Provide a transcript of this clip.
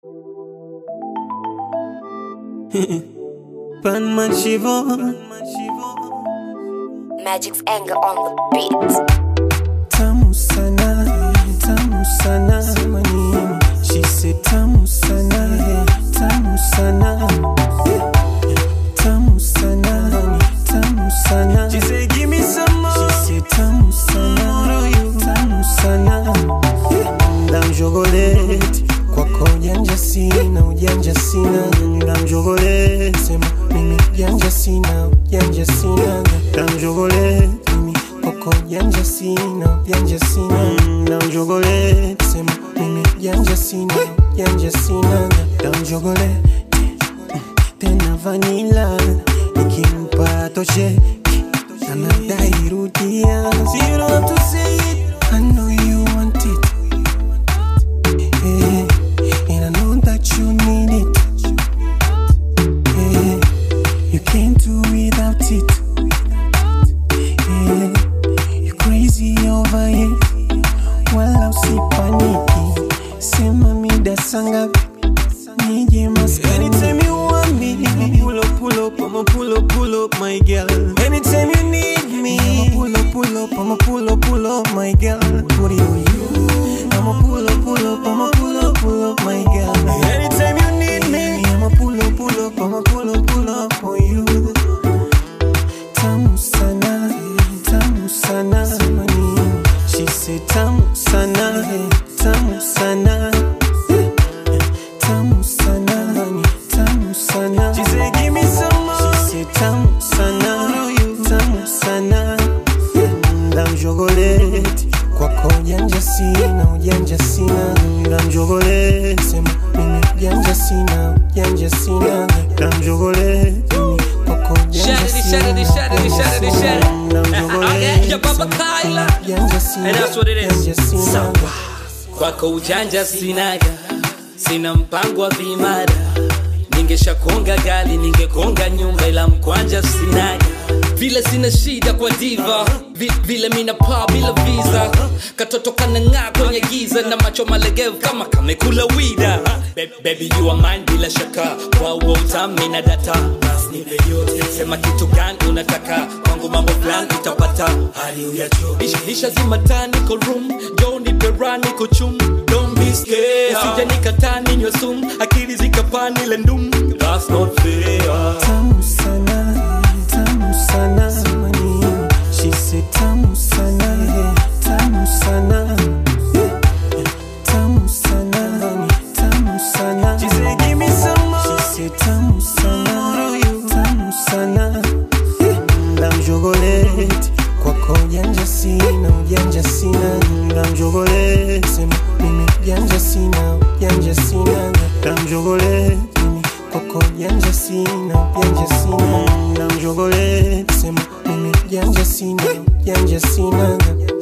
Panman Shivon Magic's anger on the beat. Tamu sana, tamu sana Manini She said tamu sana, tamu sana Tamu sana, tamu sana She said give me some more She said tamu sana, tamu sana Ndamjogoleti kwako ujanja sina, ujanja sina Ndamjogoleti sema mimi ujanja sina, ujanja sina Ndamjogoleti mimi kwako ujanja sina, ujanja sina Ndamjogoleti sema mimi ujanja sina, ujanja sina Ndamjogoleti tena vanila nikimpa toshe anadai rudia So you don't have to say it I know you want it yeah. And I know that you need it yeah. You can't do without it yeah. You crazy over it Wala usipaniki Sema mida sangapi nije maskani Anytime you want me I'ma pull up, pull up, I'ma pull up, pull up, my girl Anytime you need me I'ma pull up, pull up, I'ma pull up, pull up, my girl What do you, you? I'ma pull up, pull up, I'ma pull up, pull up, my girl Anytime you need me I'ma pull up, pull up, I'ma pull up, pull up for you Tamu sana, tamu sana Manini She said tamu sana, tamu sana tamu sana, tamu sana. She said, give me some more. She said, tamu sana, tamu sana. Ndamjogoleti kwako ujanja sina, ujanja sina. Ndamjogoleti sema mimi ujanja sina, ujanja sina. Ndamjogoleti mimi kwako ujanja Shut it, sina, shut it, shut it, ujanja shut it, sina. shut it. Ndamjogoleti Yeah, Baba sema Kyla. ujanja sina, And that's what it is. ujanja sina. Sawa. kwako ujanja sinaga sina mpango wa vimada ningeshakonga gali ningekonga nyumba ila mkwanja sinaga vile sina shida kwa diva Vi, vile mina paa bila visa katoto kanang'aa kwenye giza na macho malegevu kama kamekula wida Be, baby you are mine bila shaka kwa uo utami na data Bas nipe yote sema kitu gani unataka kwangu mambo fulani utapata hali uyacho isha, isha zima taa niko room jo nipe raha niko chum don't be scared usije nikataa ninywe sumu akili zikapani ile ndum that's not fair tamu sana, tamu sana manini. She said tamu sana, tamu sana, tamu sana, tamu sana. She said give me some more. She said tamu sana, tamu sana. Ndamjogoleti kwako ujanja sina, ujanja sina. Ndamjogoleti sema mimi ujanja sina, ujanja sina. Ndamjogoleti mimi kwako ujanja sina, ujanja sina. Ndamjogoleti sema mimi ujanja sina, ujanja sina.